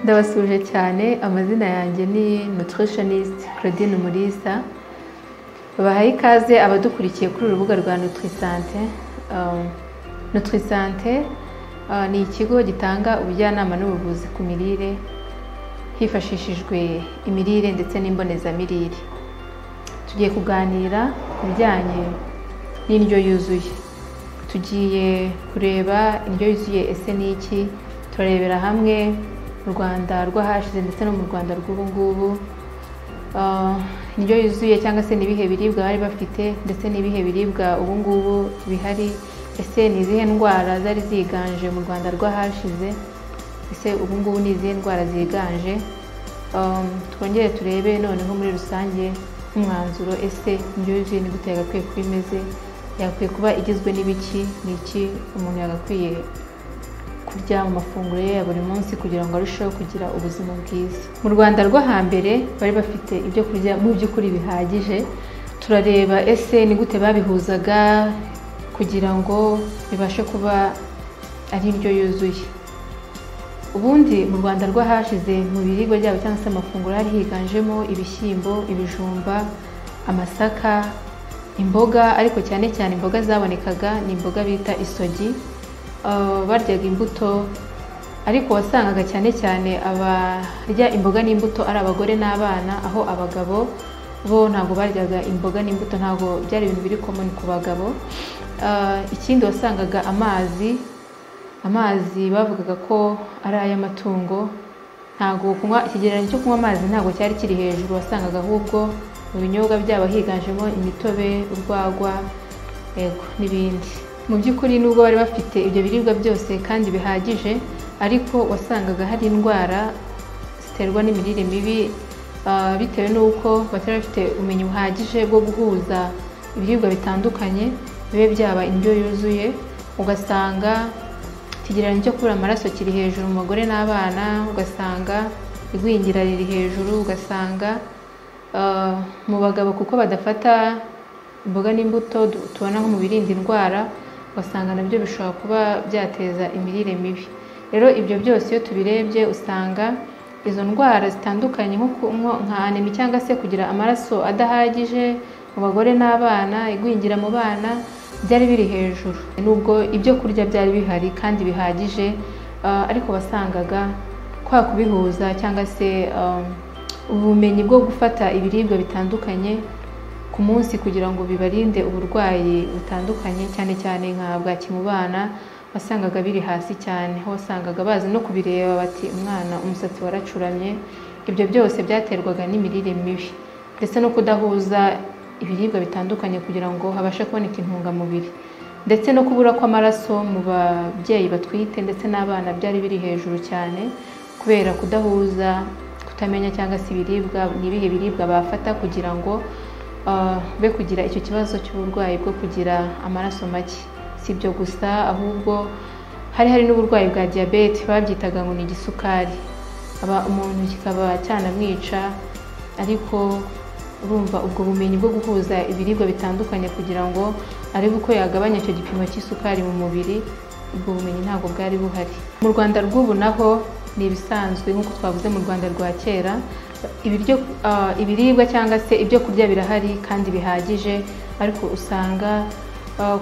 ndabasuje cyane amazina yanjye ni nutritionist claudine umulisa bahaye ikaze abadukurikiye kuri urubuga rwa nutrisante nutrisante ni ikigo gitanga ubujyanama n'ubuvuzi ku mirire hifashishijwe imirire ndetse n'imbonezamirire tugiye kuganira ku bijyanye n'indyo yuzuye tugiye kureba indyo yuzuye ese ni iki turarebera hamwe mu rwanda rw'ahashize ndetse no mu rwanda rw'ubu ngubu indyo yuzuye cyangwa se n'ibihe biribwa bari bafite ndetse n'ibihe biribwa ubu ngubu bihari ese ni izihe ndwara zari ziganje mu rwanda rw'ahashize ese ubu ngubu ni izihe ndwara ziganje twongere turebe noneho muri rusange nk'umwanzuro ese indyo yuzuye ni gute yagakwiye kuba imeze yagakwiye kuba igizwe n'ibiki ni iki umuntu yagakwiye kurya mu mafunguro ye ya buri munsi kugira ngo arusheho kugira ubuzima bwiza mu rwanda rwo hambere bari bafite ibyo kurya mu by'ukuri bihagije turareba ese ni gute babihuzaga kugira ngo bibashe kuba ari indyo yuzuye ubundi mu rwanda rwo hashize mu biribwa byabo cyangwa se amafunguro hari higanjemo ibishyimbo ibijumba amasaka imboga ariko cyane cyane imboga zabonekaga ni imboga bita isogi baryaga imbuto ariko wasangaga cyane cyane abarya imboga n'imbuto ari abagore n'abana aho abagabo bo ntabwo baryaga imboga n'imbuto ntabwo byari ibintu biri komoni ku bagabo ikindi wasangaga amazi amazi bavugaga ko ari ay'amatungo ntabwo kunywa ikigereranyo cyo kunywa amazi ntabwo cyari kiri hejuru wasangaga ahubwo mu binyobwa byabo higanjemo imitobe urwagwa yego n'ibindi mu by'ukuri nubwo bari bafite ibyo biribwa byose kandi bihagije ariko wasangaga hari indwara ziterwa n'imirire mibi bitewe n'uko batari bafite ubumenyi buhagije bwo guhuza ibiribwa bitandukanye bibe byaba indyo yuzuye ugasanga ikigereranyo cyo kubura amaraso kiri hejuru mu bagore n'abana ugasanga igwingira riri hejuru ugasanga mu bagabo kuko badafata imboga n'imbuto tubona nko mu birinda indwara ugasanga nabyo bishobora kuba byateza imirire mibi rero ibyo byose iyo tubirebye usanga izo ndwara zitandukanye nka anemi cyangwa se kugira amaraso adahagije mu bagore n'abana igwingira mu bana byari biri hejuru nubwo ibyo kurya byari bihari kandi bihagije ariko wasangaga kwa kubihuza cyangwa se ubumenyi bwo gufata ibiribwa bitandukanye ku munsi kugira ngo bibarinde uburwayi butandukanye cyane cyane nka bwaki mu bana wasangaga biri hasi cyane aho wasangaga bazi no kubireba bati umwana umusatsi waracuramye ibyo byose byaterwaga n'imirire mibi ndetse no kudahuza ibiribwa bitandukanye kugira ngo habashe kuboneka intungamubiri ndetse no kubura kw'amaraso mu babyeyi batwite ndetse n'abana byari biri hejuru cyane kubera kudahuza kutamenya cyangwa se ibiribwa ni ibihe biribwa bafata kugira ngo be kugira icyo kibazo cy'uburwayi bwo kugira amaraso make si ibyo gusa ahubwo hari hari n'uburwayi bwa diyabete babyitaga ngo ni igisukari umuntu kikaba cyanamwica ariko urumva ubwo bumenyi bwo guhuza ibiribwa bitandukanye kugira ngo arebe uko yagabanya icyo gipimo cy'isukari mu mubiri ubwo bumenyi ntabwo bwari buhari mu rwanda rw'ubu naho ni ibisanzwe nk'uko twavuze mu rwanda rwa kera ibiribwa cyangwa se ibyo kurya birahari kandi bihagije ariko usanga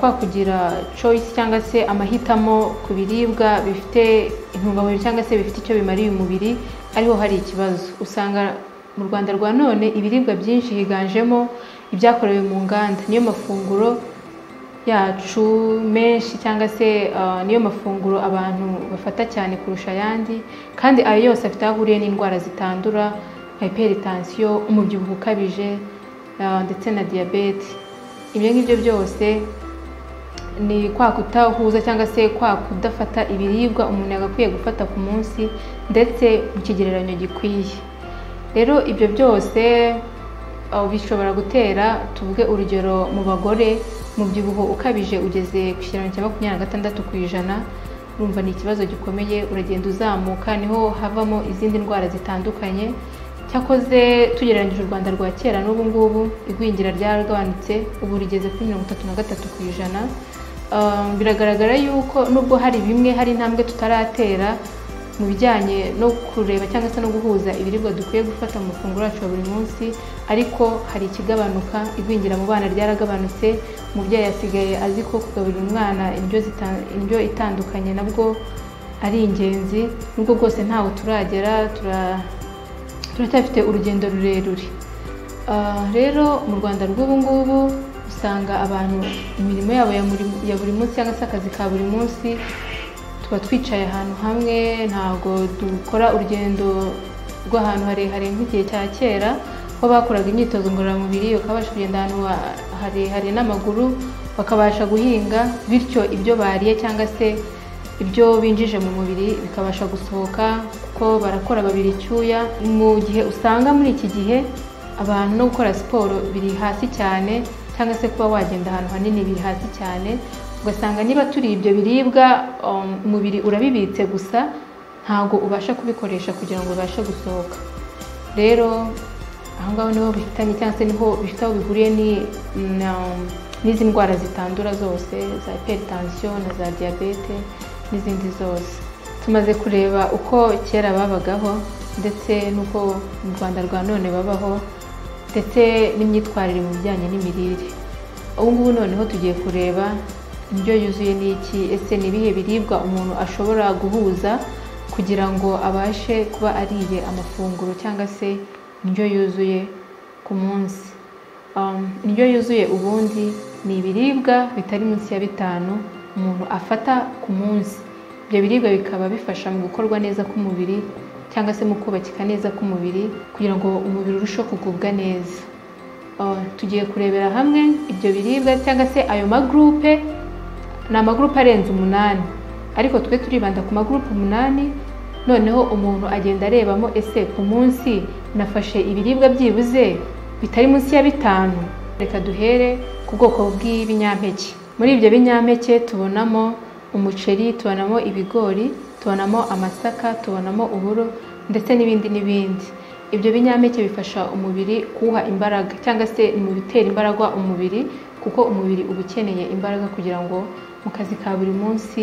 kwa kugira choice cyangwa se amahitamo ku biribwa bifite intungamubiri cyangwa se bifite icyo bimariye umubiri ariho hari ikibazo usanga mu rwanda rwa none ibiribwa byinshi higanjemo ibyakorewe mu nganda niyo mafunguro yacu menshi cyangwa se niyo mafunguro abantu bafata cyane kurusha ayandi kandi ayo yose afite aho ahuriye n'indwara zitandura nka hiperitansiyo umubyibuho ukabije ndetse na diyabete ibyo ngibyo byose ni kwa kutahuza cyangwa se kwa kudafata ibiribwa umuntu yagakwiye gufata ku munsi ndetse mu kigereranyo gikwiye rero ibyo byose bishobora gutera tuvuge urugero mu bagore umubyibuho ukabije ugeze ku kiraro cya makumyabiri na gatandatu ku ijana urumva ni ikibazo gikomeye uragenda uzamuka niho havamo izindi ndwara zitandukanye cyakoze tugereranyije u rwanda rwa kera n'ubu ngubu igwingira ryaragabanutse ubu rigeze kuri mirongo itatu na gatatu ku ijana biragaragara yuko nubwo hari bimwe hari intambwe tutaratera mu bijyanye no kureba cyangwa se no guhuza ibiribwa dukwiye gufata mu mafunguro yacu ya buri munsi ariko hari ikigabanuka igwingira mu bana ryaragabanutse umubyeyi asigaye azi ko kugaburira umwana indyo zita- indyo itandukanye nabwo ari ingenzi nubwo bwose ntawe turagera tura- turacyafite urugendo rurerure Ah, rero mu rwanda rw'ubu ngubu usanga abantu imirimo yabo ya muri- ya buri munsi cyangwa se akazi ka buri munsi tuba twicaye ahantu hamwe ntabwo dukora urugendo rw'ahantu harehare nk'igihe cya kera aho bakoraga imyitozo ngororamubiri bakabasha kugenda ahantu ha- harehare n'amaguru bakabasha guhinga bityo ibyo bariye cyangwa se ibyo binjije mu mubiri bikabasha gusohoka kuko barakora babiri icyuya mu gihe usanga muri iki gihe abantu no gukora siporo biri hasi cyane cyangwa se kuba wagenda ahantu hanini biri hasi cyane ugasanga niba turi ibyo biribwa um, umubiri urabibitse gusa ntabwo ubasha kubikoresha kugira ngo ubashe gusohoka rero aho ngaho niho bifitanye cyangwa se niho bifite aho bihuriye ni na- n'izi ndwara zitandura zose za hypertension na za diyabete n'izindi zose tumaze kureba uko kera babagaho ndetse n'uko mu rwanda rwa none babaho ndetse n'imyitwarire mu bijyanye n'imirire ubu ngubu noneho tugiye kureba indyo yuzuye ni iki ese ni ibihe biribwa umuntu ashobora guhuza kugira ngo abashe kuba ariye amafunguro cyangwa se indyo yuzuye ku munsi Um, indyo yuzuye ubundi ni ibiribwa bitari munsi ya bitanu umuntu afata ku munsi ibyo biribwa bikaba bifasha mu gukorwa neza k'umubiri cyangwa se mu kubakika neza k'umubiri kugira ngo umubiri urusheho kugubwa neza Uh, tugiye kurebera hamwe ibyo biribwa cyangwa se ayo magurupe ni amagurupe arenze umunani ariko twe turibanda ku magurupe umunani noneho umuntu agenda arebamo ese ku munsi nafashe ibiribwa byibuze bitari munsi ya bitanu reka duhere ku bwoko bw'ibinyampeke muri ibyo binyampeke tubonamo umuceri tubonamo ibigori tubonamo amasaka tubonamo uburo ndetse n'ibindi n'ibindi ibyo binyampeke bifasha umubiri kuwuha imbaraga cyangwa se ni mu bitera imbaraga umubiri kuko umubiri uba ukeneye imbaraga kugira ngo mu kazi ka buri munsi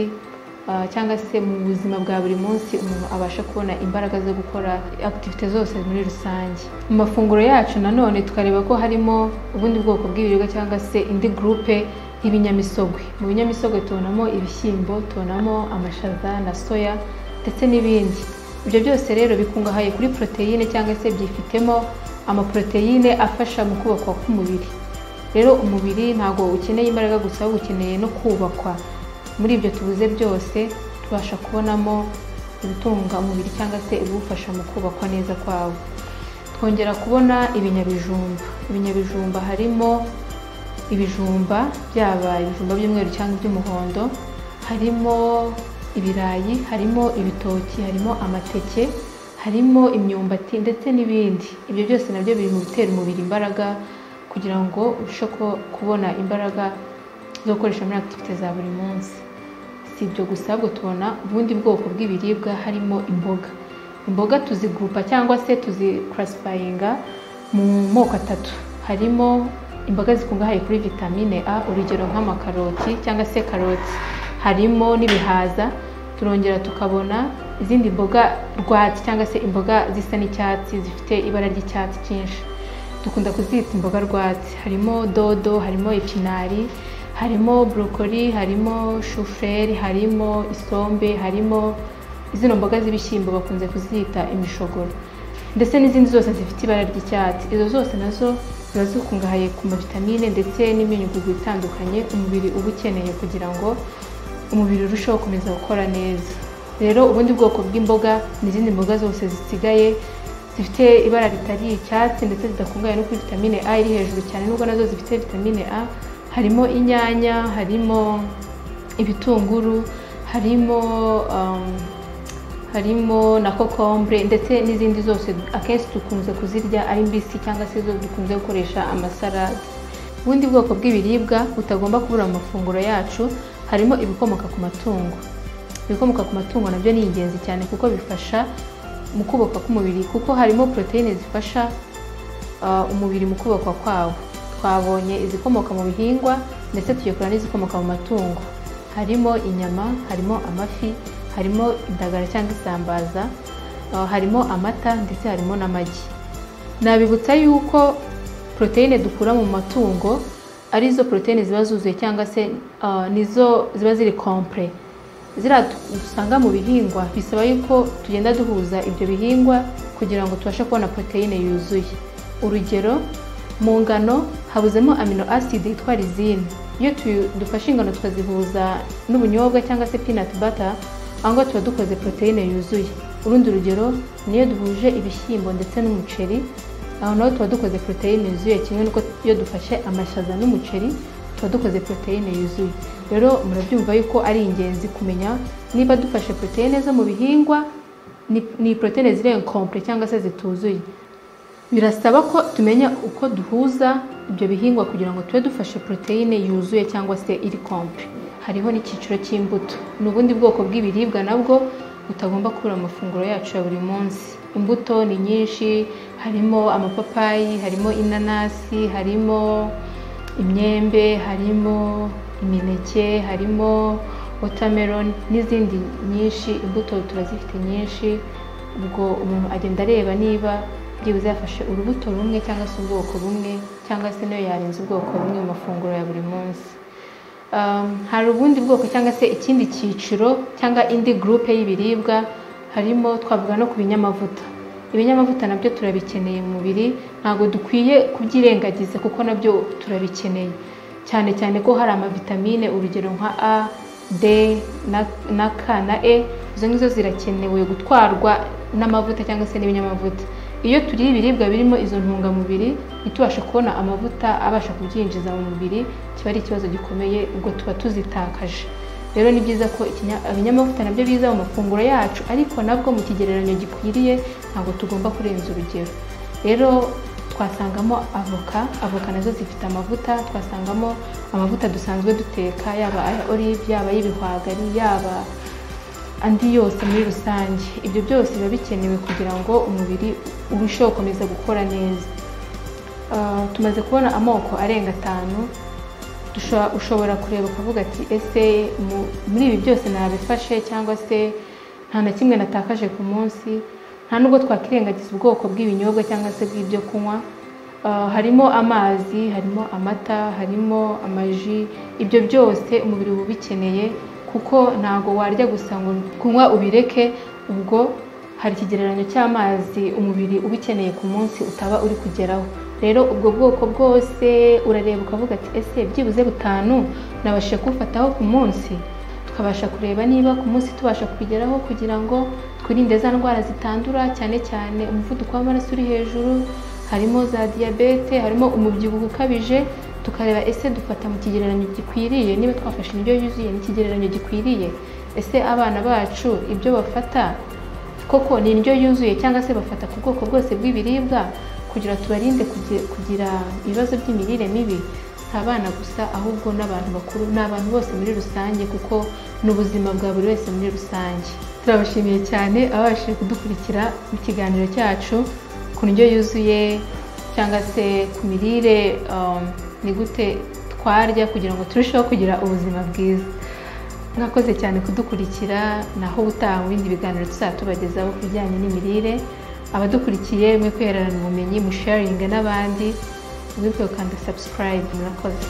ah, cyangwa se mu buzima bwa buri munsi umuntu abasha kubona imbaraga zo gukora akitivite zose muri rusange mu mafunguro yacu nanone tukareba ko harimo ubundi bwoko bw'ibiribwa cyangwa se indi gurupe y'ibinyamisogwe mu binyamisogwe tubonamo ibishyimbo tubonamo amashaza na soya ndetse n'ibindi ibyo byose rero bikungahaye kuri poroteyine cyangwa se byifitemo amaporoteyine afasha mu kubakwa k'umubiri rero umubiri ntabwo ukeneye imbaraga gusa ahubwo ukeneye no kubakwa muri ibyo tubuze byose tubasha kubonamo ibitunga umubiri cyangwa se ibiwufasha mu kubakwa neza kwawo twongera kubona ibinyabijumba ibinyabijumba harimo ibijumba byaba ibijumba by'umweru cyangwa iby'umuhondo harimo ibirayi harimo ibitoki harimo amateke harimo imyumbati ndetse n'ibindi ibyo byose nabyo biri mu bitera umubiri imbaraga kugira ngo urusheho kuba- kubona imbaraga zo gukoresha muri akitivite za buri munsi si ibyo gusa ahubwo tubona ubundi bwoko bw'ibiribwa harimo imboga imboga tuzigurupa cyangwa se tuzikarasipayinga mu moko atatu harimo imboga zikungahaye kuri vitamine a urugero nk'amakaroti cyangwa se karoti harimo n'ibihaza turongera tukabona izindi mboga rwatsi cyangwa se imboga zisa n'icyatsi zifite ibara ry'icyatsi cyinshi dukunda kuzita imboga rwatsi harimo dodo harimo ipinari harimo borokori harimo shufureri harimo isombe harimo zino mboga z'ibishyimbo bakunze kuzita imishogoro ndetse n'izindi zose zifite ibara ry'icyatsi izo zose nazo ziba zikungahaye ku mavitamine ndetse n'imyunyugugu itandukanye umubiri uba ukeneye kugira ngo umubiri urusheho gukomeza gukora neza rero ubundi bwoko bw'imboga ni izindi mboga zose zisigaye zifite ibara ritari icyatsi ndetse zidakungahaye no kuri vitamine a iri hejuru cyane nubwo nazo zifite vitamine a harimo inyanya harimo ibitunguru harimo um, harimo na kokombure ndetse n'izindi zose akenshi dukunze kuzirya ari mbisi cyangwa se zo dukunze gukoresha amasarade ubundi bwoko bw'ibiribwa butagomba kubura mu mafunguro yacu harimo ibikomoka ku matungo ibikomoka ku matungo nabyo ni ingenzi cyane kuko bifasha mu kubaka k'umubiri kuko harimo poroteyine zifasha ah, umubiri mu kubakwa kwawo twabonye izikomoka mu bihingwa ndetse tugiye kureba n'izikomoka mu matungo harimo inyama harimo amafi harimo indagara cyangwa isambaza aho harimo amata ndetse harimo n'amagi nabibutsa yuko poroteyine dukura mu matungo arizo poroteyine ziba zuzuye cyangwa se ah, nizo ziba ziri kompure ziriya dusanga mu bihingwa bisaba yuko tugenda duhuza ibyo bihingwa kugira ngo tubashe kubona poroteyine yuzuye urugero mu ngano habuzemo amino acid yitwa lizine iyo tu- dufashe ingano tukazihuza n'ubunyobwa cyangwa se peanut butter aho ngaho tuba dukoze poroteyine yuzuye urundi rugero niyo duhuje ibishyimbo ndetse n'umuceri aho naho tuba dukoze poroteyine yuzuye kimwe n'uko iyo dufashe amashaza n'umuceri tuba dukoze poroteyine yuzuye rero murabyumva yuko ari ingenzi kumenya niba dufashe poroteyine zo mu bihingwa ni, ni poroteyine ziri kompure cyangwa se zituzuye birasaba ko tumenya uko duhuza ibyo bihingwa kugira ngo tube dufashe poroteyine yuzuye cyangwa se iri kompure hariho n'icyiciro cy'imbuto ni ubundi bwoko bw'ibiribwa nabwo butagomba kubura mu mafunguro yacu ya buri munsi imbuto ni nyinshi harimo amapapayi harimo inanasi harimo imyembe harimo imineke harimo watermelon n'izindi nyinshi imbuto turazifite nyinshi ubwo umuntu agenda areba niba byibuze yafashe urubuto rumwe cyangwa se ubwoko bumwe cyangwa se niyo yarenza ubwoko bumwe mu mafunguro ya buri munsi Um, hari ubundi bwoko cyangwa se ikindi cyiciro cyangwa indi gurupe y'ibiribwa harimo twavuga no ku binyamavuta ibinyamavuta nabyo turabikeneye mu mubiri ntabwo dukwiye kubyirengagiza kuko nabyo turabikeneye cyane cyane ko hari amavitamine urugero nka a d na, na k na e izo ngizo zirakenewe gutwarwa n'amavuta cyangwa se n'ibinyamavuta iyo turiye ibiribwa birimo izo ntungamubiri ntitubashe kubona amavuta abasha kubyinjiza mu mubiri kiba ari ikibazo gikomeye ubwo tuba tuzitakaje rero ni byiza ko ikinya- ibinyamavuta nabyo biza mu mafunguro yacu ariko nabwo mu kigereranyo gikwiriye ntabwo tugomba kurenza urugero rero twasangamo avoka avoka nazo zifite amavuta twasangamo amavuta dusanzwe duteka yaba aya olive yaba ay'ibihwagari yaba andi yose muri rusange ibyo byose biba bikenewe kugira ngo umubiri urusheho gukomeza gukora neza Ah, tumaze kubona amoko arenga atanu dusho- ushobora kureba ukavuga ati ese mu- muri ibi byose nabifashe cyangwa se nta na kimwe natakaje ku munsi nta nubwo twakirengagiza ubwoko bw'ibinyobwa cyangwa se bw'ibyo kunywa Ah, harimo amazi harimo amata harimo amaji ibyo byose umubiri uba ubikeneye kuko ntabwo warya gusa ngo kunywa ubireke ubwo hari ikigereranyo cy'amazi umubiri uba ukeneye ku munsi utaba uri kugeraho rero ubwo bwoko bwose urareba ukavuga ati ese byibuze butanu nabashije kuwufataho ku munsi tukabasha kureba niba ku munsi tubasha kubigeraho kugira ngo twirinde za ndwara zitandura cyane cyane umuvuduko w'amaraso uri hejuru harimo za diyabete harimo umubyibuho ukabije tukareba ese dufata mu kigereranyo gikwiriye niba twafashe indyo yuzuye n'ikigereranyo gikwiriye ese abana bacu ibyo bafata koko ni indyo yuzuye cyangwa se bafata ku bwoko bwose bw'ibiribwa kugira tubarinde kugi- kugira ibibazo by'imirire mibi si abana gusa ahubwo n'abantu bakuru ni abantu bose muri rusange kuko ni ubuzima bwa buri wese muri rusange turabashimiye cyane ababashije kudukurikira mu kiganiro cyacu ku ndyo yuzuye cyangwa se ku mirire um, ni gute twarya kugira ngo turusheho kugira ubuzima bwiza mwakoze cyane kudukurikira naho ubutaha mu bindi biganiro tuzaba tubagezaho ku bijyanye n'imirire abadukurikiye mwe kwihererana ubumenyi musharinge n'abandi wibuke gukanda subscribe murakoze